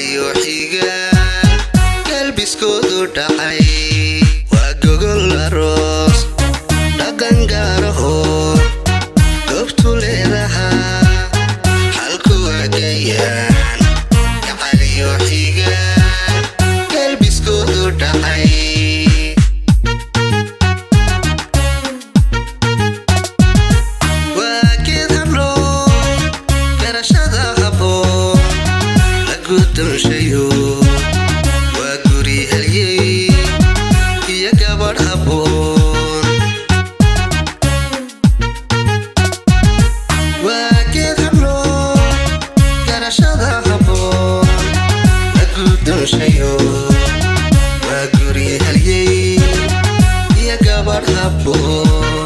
gacaliyo xigaan galbiskoodu dhacay waa gogol aroos dhaqan gaaraho goobtu leedahaa halku agayaan gacaliyo xigaan galbiskoodu dhacay waa geed hablo garashada habboon la gudonshayo waa guri helyey iyo gabadh habboon waa geed hablo garashada habboon la gudonshayo waa guri helyey iyo gabadh habboon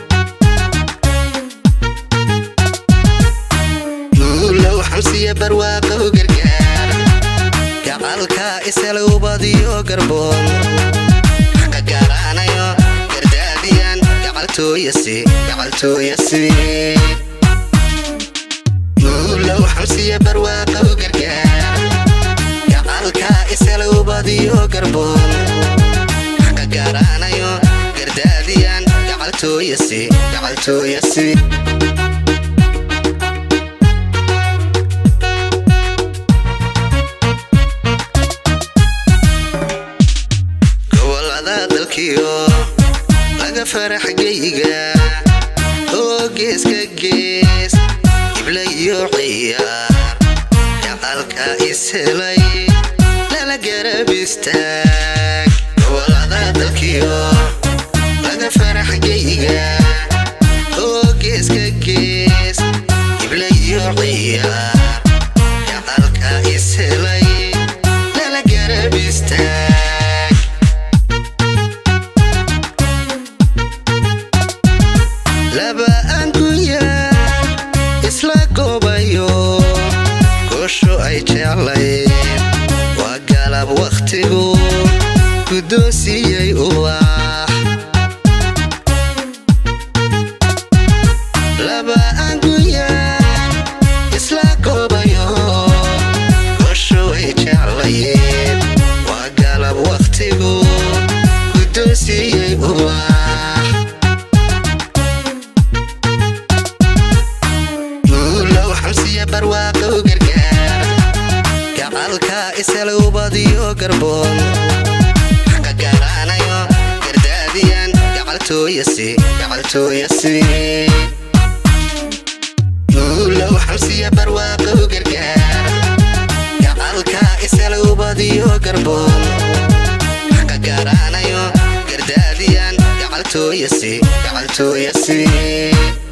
guulow xamsiya barwaaqow gargaar gacalka isalowbadiyo garboon xaqa gaaraanayo gardaadiyan gacaltooyasi gacaltooyasi guulow xamsiya barwaaqow gargaar gacalka isalowbadiyo garboon xaqa gaaraanayo gardaadiyan gacaltooyasi gacaltooyasi gobolada dalkiyo laga farax geyga oo geeska gees ibla iyo ciyaar gacalka ishelay lala garab istaag gobolada dalkiyo laga farax geyga oo geeska gees ibla iyo ciyaar gacalka ishelay lala garab istaag laba angunyaan isla goobayo goosho ay jeclayd waa galab wakhtigu guddoonsiiyey ubax laba angunyaan isla goobayo goosho ay jeclayd waa galab wakhtigu guddoonsiiyey ubax guulow xamsiya barwaaqow gargaar gacalka isalowbadiyo garboon xaqa gaaraanayo gardaadiyan gacaltooyasi gacaltooyasi guulow xamsiya barwaaqow gargaar gacalka isalowbadiyo garboon xaqa gaaraanayo gardaadiyan gacaltooyasi gacaltooyasi